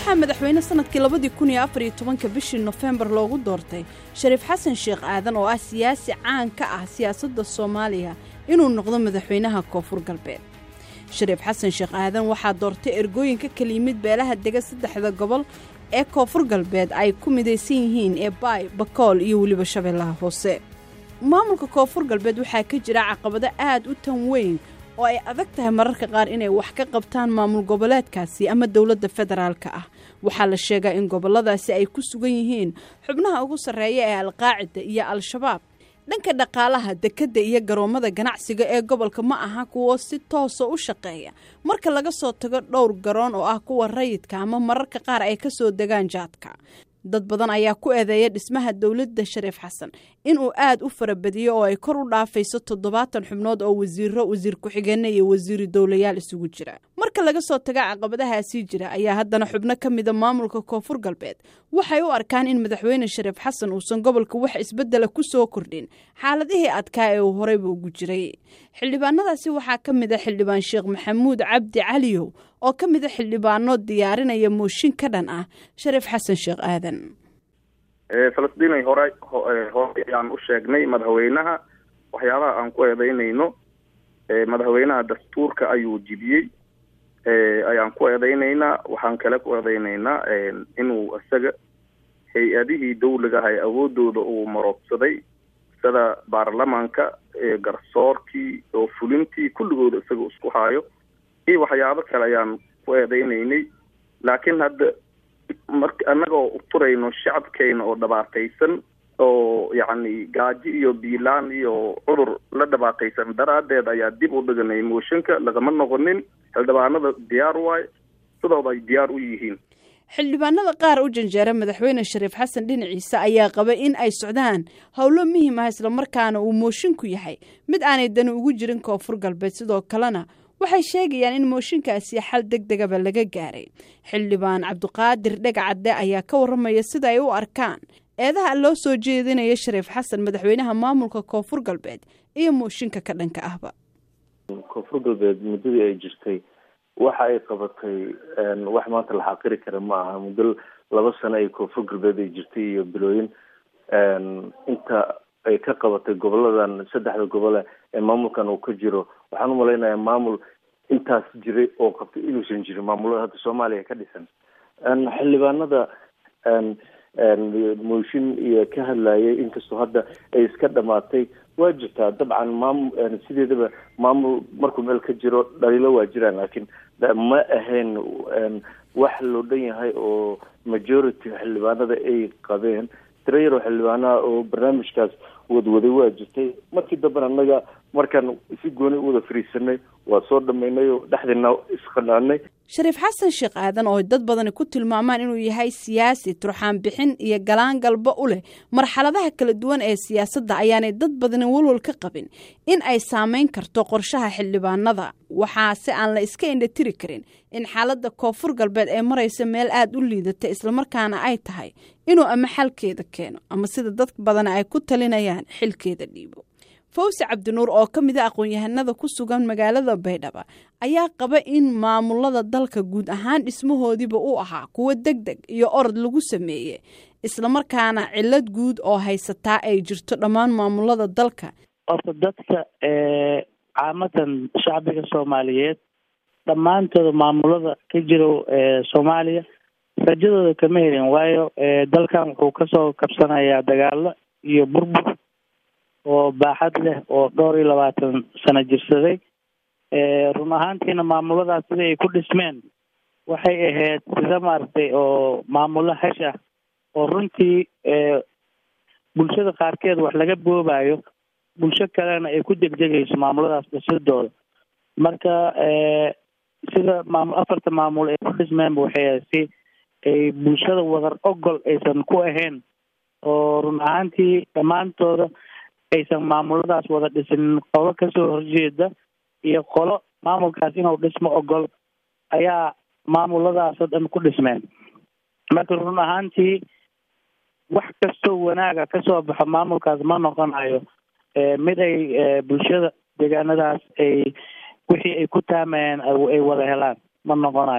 waxaa madaxweyne sannadkii labadii kun iyo afar iyo tobanka bishii nofembar loogu doortay shariif xasan sheekh aadan oo ah siyaasi caan ka ah siyaasadda soomaaliya inuu noqdo madaxweynaha koonfur galbeed shariif xasan sheekh aadan waxaa doortay ergooyinka kala yimid beelaha dega saddexda gobol ee koonfur galbeed ay ku midaysan yihiin ee baay bakool iyo weliba shabeellaha hoose maamulka koonfur galbeed waxaa ka jira caqabado aad u tan weyn oo ay adag tahay mararka qaar inay wax ka qabtaan maamul goboleedkaasi ama dowladda federaalka ah waxaa la sheegaa in gobolladaasi ay ku sugan yihiin xubnaha ugu sarreeya ee alqaacida iyo al-shabaab dhanka dhaqaalaha dekedda iyo garoommada ganacsiga ee gobolka ma aha kuwo si toosa u shaqeeya marka laga soo tago dhowr garoon oo ah kuwa rayidka ama mararka qaar ay ka soo degaan jaadka dad badan ayaa ku eedeeya dhismaha dowladda shariif xasan inuu aad u farabadiyo oo ay kor u dhaafayso toddobaatan xubnood oo wasiiro wasiir ku-xigeenna iyo wasiiri dowlayaal isugu jira marka laga soo taga caqabadahaasii jira ayaa haddana xubno ka mida maamulka koonfur galbeed waxay u arkaan in madaxweyne shariif xasan uusan gobolka wax isbeddela ku soo kordhin xaaladihii adkaa ee uu horeyba ugu jiray xildhibaanadaasi waxaa ka mid a xildhibaan sheekh maxamuud cabdi caliyow oo ka mid a xildhibaano diyaarinaya mooshin ka dhan ah shariif xasan sheekh aadan falastiinay hore hore ayaan u sheegnay madaxweynaha waxyaabaha aan ku eedeynayno madaxweynaha dastuurka ayuu jibiyey ayaan ku eedeynaynaa waxaan kale ku eedeynaynaa inuu isaga hay-adihii dawligaha ee awoodooda uu maroobsaday sida baarlamaanka garsoorkii oo fulintii kulligooda isaga isku haayo iyo waxyaabo kale ayaan ku eedeynaynay laakiin hadda marka annagoo uturayno shacabkeena oo dhabaataysan oo yacni gaajo iyo biilaan iyo cudur la dhabaataysan daraaddeed ayaa dib u dhiganay mooshinka lagama noqonin xildhibaanada diyaar waay sidooda ay diyaar u yihiin xildhibaanada qaar u janjeera madaxweyne shariif xasan dhinaciisa ayaa qaba in ay socdaan howlo muhiim ah islamarkaana uu moosinku yahay mid aanay dani ugu jirin koonfur galbeed sidoo kalena waxay sheegayaan in mooshinkaasi xal deg degaba laga gaaray xildhibaan cabdiqaadir dhegacadde ayaa ka warramaya sida ay u arkaan eedaha loo soo jeedinaya shariif xasan madaxweynaha maamulka koonfur galbeed iyo mooshinka ka dhanka ahba koonfur galbeed muddadii ay jirtay waxa ay qabatay wax maanta la xaqiri kara ma aha muddo laba sano ay koonfur galbeed ay jirtay iyo bilooyin inta ay ka qabatay goboladan saddexda gobole ee maamulkan uu ka jiro waxaan umalaynayaa maamul intaas jiray oo qabtay inuusan jirin maamulada hadda soomaaliya ka dhisan xildhibaanada mooshin iyo ka hadlayay inkastoo hadda ay iska dhamaatay waa jirtaa dabcan maam sideedaba maamul markuu meel ka jiro dhaliilo waa jiraan laakiin ma ahayn wax loo dhan yahay oo majority xildhibaanada ay qabeen tiro yaroo xildhibaanaha oo barnaamijkaas wadwaday waa jirtay markii dambena annaga markaan si gooni u wada fariisanay waa soo dhamaynay oo dhexdeena isqanaanay shariif xasan sheekh aadan oo dad badani ku tilmaamaan inuu yahay siyaasi turxaan bixin iyo galaan galba u leh marxaladaha kala duwan ee siyaasadda ayaanay dad badani walwal ka qabin in ay saamayn karto qorshaha xildhibaanada waxaase aan la iska indhatiri karin in xaaladda koonfur galbeed ee maraysa meel aada u liidata islamarkaana ay tahay inuu ama xalkeeda keeno ama sida dad badani ay ku talinayaan xilkeeda dhiibo fawsi cabdinuur oo ka mid a aqoon-yahanada ku sugan magaalada baydhaba ayaa qaba in maamulada dalka guud ahaan dhismahoodiiba u ahaa kuwo deg deg iyo orod lagu sameeye islamarkaana cilad guud oo haysataa ay jirto dhammaan maamulada dalka horta dadka caamadan shacbiga soomaaliyeed dhammaantooda maamulada ka jiro soomaaliya rajadooda kama helin waayo dalkan wuxuu kasoo kabsanayaa dagaalo iyo burbur oo baaxad leh oo dhowr iyo labaatan sano jirsaday run ahaantiina maamuladaas sida ay ku dhismeen waxay ahayd sida maaragtay oo maamulo hash ah oo runtii bulshada qaarkeed wax laga boobayo bulsho kalena ay ku degdegayso maamuladaas dhisidooda marka sida maamul afarta maamul ay ku dhismeenba waxay ahayd si ay bulshada wadar ogol aysan ku ahayn oo run ahaantii dhammaantooda aysan maamuladaas wada dhisin qolo kasoo horjeeda iyo qolo maamulkaas inuu dhismo ogol ayaa maamuladaasoo dhan ku dhismeen marka run ahaantii wax kastoo wanaaga kasoo baxo maamulkaas ma noqonayo mid ay bulshada deegaanadaas ay wixii ay ku taamayeen ay wada helaan ma noqonayo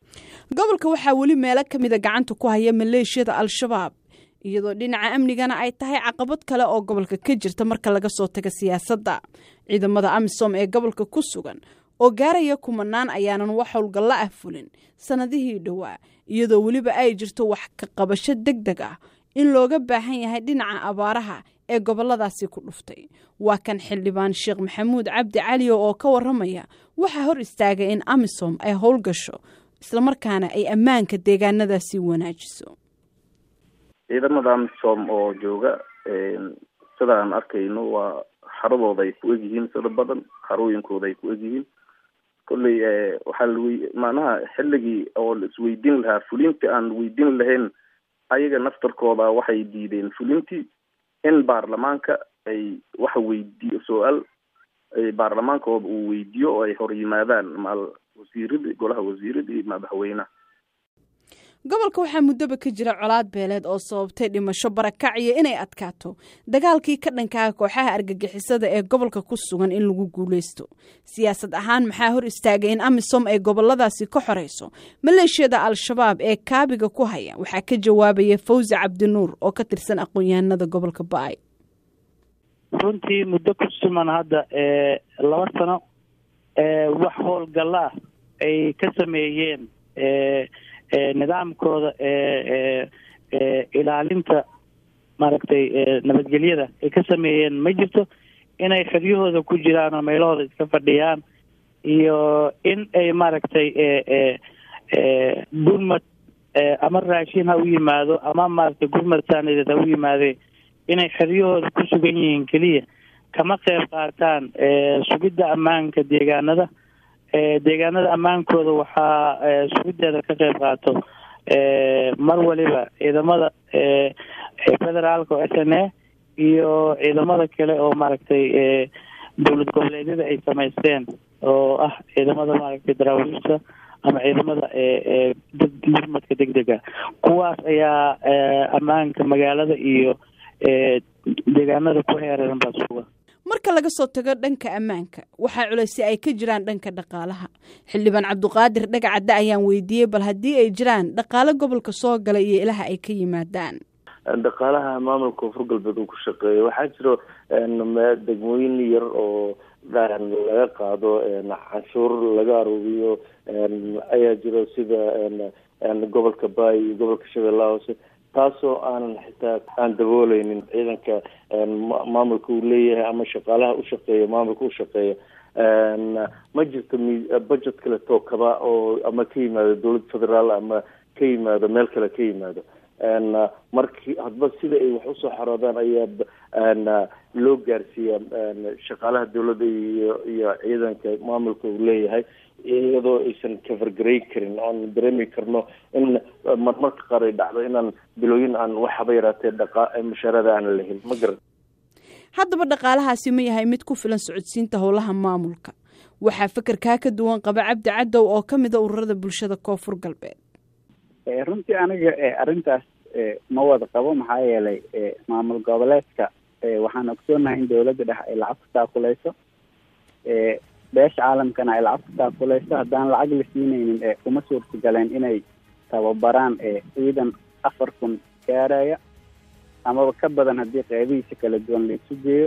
gobolka waxaa weli meelo ka mida gacanta ku haya maleeshiyada al-shabaab iyadoo dhinaca amnigana ay tahay caqabad kale oo gobolka ka jirta marka laga soo taga siyaasadda ciidamada amisom ee gobolka ku sugan oo gaaraya kumanaan ayaanan wax howlgalla ah fulin sannadihii dhowaa iyadoo weliba ay jirto wax ka qabasho deg deg ah in looga baahan yahay dhinaca abaaraha ee goboladaasi ku dhuftay waa kan xildhibaan sheekh maxamuud cabdi caliyo oo ka waramaya waxaa hor istaagay in amisom ay howlgasho islamarkaana ay ammaanka deegaanadaasi wanaajiso ciidamada amisom oo jooga sidaan arkayno waa xaradooda ay ku egyihiin sida badan xarooyinkooda ay ku egyihiin kolley waxaa lawe macnaha xilligii oo la isweydiin lahaa fulintii aan weydiin lahayn ayaga naftarkooda waxay diideen fulintii in baarlamaanka ay wax weydiiyo su-aal baarlamaankooda uu weydiiyo oo ay hor yimaadaan maal wasiirada golaha wasiirada iyo madaxweynaha gobolka waxaa muddoba ka jira colaad beeleed oo sababtay dhimasho barakac iyo inay adkaato dagaalkii ka dhankaha kooxaha argagixisada ee gobolka ku sugan in lagu guulaysto siyaasad ahaan maxaa hor istaagay in amisom ay goboladaasi ka xoreyso maleeshiyada al-shabaab ee kaabiga ku haya waxaa ka jawaabaya fawzi cabdinuur oo ka tirsan aqoon-yahanada gobolka ba-ay runtii muddo ku suman hadda laba sano wax howlgalla ah ay ka sameeyeen nidaamkooda ilaalinta maaragtay nabadgelyada ay ka sameeyeen ma jirto inay xeryahooda ku jiraan oo meelahooda iska fadhiyaan iyo in ay maaragtay gurmad ama raashin ha u yimaado ama maaragtay gurmad saanadeed ha u yimaadee inay xeryahooda ku sugan yihiin keliya kama qeyb qaataan sugidda ammaanka deegaanada deegaanada ammaankooda waxaa sugideeda ka qeyb qaato mar waliba ciidamada federaalka oo s n a iyo ciidamada kale oo maaragtay dowlad goboleedyada ay samaysteen oo ah ciidamada maaragtay daraawiishta ama ciidamada gurmadka deg dega kuwaas ayaa ammaanka magaalada iyo deegaanada ku heereeran baa suga marka laga soo tago dhanka ammaanka waxaa culaysi ay ka jiraan dhanka dhaqaalaha xildhibaan cabduqaadir dhagacadde ayaan weydiiyey bal haddii ay jiraan dhaqaalo gobolka soo gala iyo ilaha ay ka yimaadaan dhaqaalaha maamulka koonfur galbeed uu ku shaqeeyo waxaa jiro degmooyin yar oo laga qaado canshuur laga aruuriyo ayaa jiro sida gobolka baay iyo gobolka shabeellaha hoose taasoo aanan xitaa aan dabooleynin ciidanka maamulka uu leeyahay ama shaqaalaha ushaqeeya maamulka ushaqeeya ma jirto budget kale too kaba oo ama ka yimaado dowlad federaal ama ka yimaado meel kale ka yimaado markii hadba sida ay wax usoo xaroodaan ayaa loo gaarsiiya shaqaalaha dowladda iyo iyo ciidanka maamulka uu leeyahay iyadoo aysan kafargarey karin oan dareemi karno in marmarka qaar ay dhacdo inaan bilooyin aan waxaba yaraatee dhaqa mushaarada aanan lahin ma garan haddaba dhaqaalahaasi ma yahay mid ku filan socodsiinta howlaha maamulka waxaa fekerkaa ka duwan qaba cabdi cadow oo ka mid a ururada bulshada koonfur galbeed runtii aniga arrintaas ma wada qabo maxaa yeelay maamul goboleedka waxaan ogsoonahay in dowladda dhex ay lacag ku taakuleyso beesha caalamkana ay lacag ku taakuleyso haddaan lacag la siineynin kuma suurtagaleen inay tababaraan ciidan afar kun gaaraya amaba ka badan haddii qeybihiisa kala duwan la isu geeyo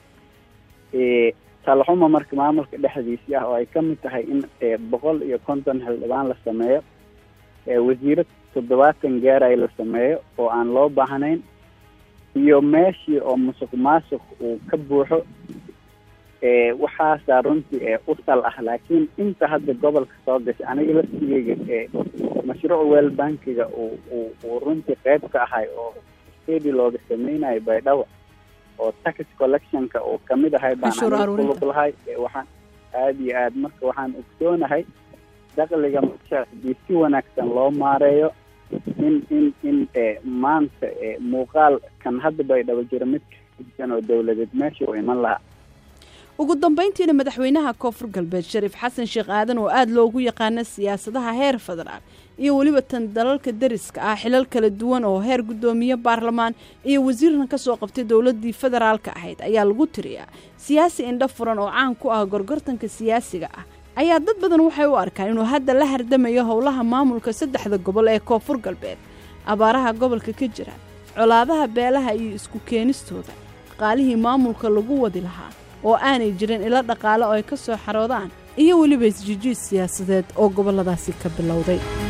talaxuma marka maamulka dhexdiisii ah oo ay ka mid tahay in boqol iyo konton xildhibaan la sameeyo wasiiro toddobaatan gaaraya la sameeyo oo aan loo baahnayn iyo meeshii oo musuq maasuq uu ka buuxo waxaasaa runtii u sal ah laakiin inta hadda gobolka soo gashay aniga laftigeyga mashruuc weel bankiga uu uu uu runtii qeyb ka ahay oo stadi looga sameynayo baydhabo oo tax collectionka uu kamid ahay baan kulug lahay waxaan aada iyo aad marka waxaan ogsoonahay dakliga marka hadii si wanaagsan loo maareeyo in in in maanta muuqaal kan hadda baydhabo jiro mid kasan oo dowladeed meesha u iman lahaa ugu dambayntiina madaxweynaha koonfur galbeed shariif xasan sheekh aadan oo aada loogu yaqaano siyaasadaha heer federaal iyo weliba tan dalalka dariska ah xilal kala duwan oo heer guddoomiye baarlamaan iyo wasiirna ka soo qabtay dowladdii federaalka ahayd ayaa lagu tiriyaa siyaasi indho furan oo caan ku ah gorgortanka siyaasiga ah ayaa dad badan waxay u arkaan inuu hadda la hardamayo howlaha maamulka saddexda gobol ee koonfur galbeed abaaraha gobolka ka jira colaadaha beelaha iyo isku keenistooda dhaqaalihii maamulka lagu wadi lahaa oo aanay jirin ilo dhaqaale oo ay ka soo xaroodaan iyo weliba isjijiid siyaasadeed oo gobolladaasi ka bilowday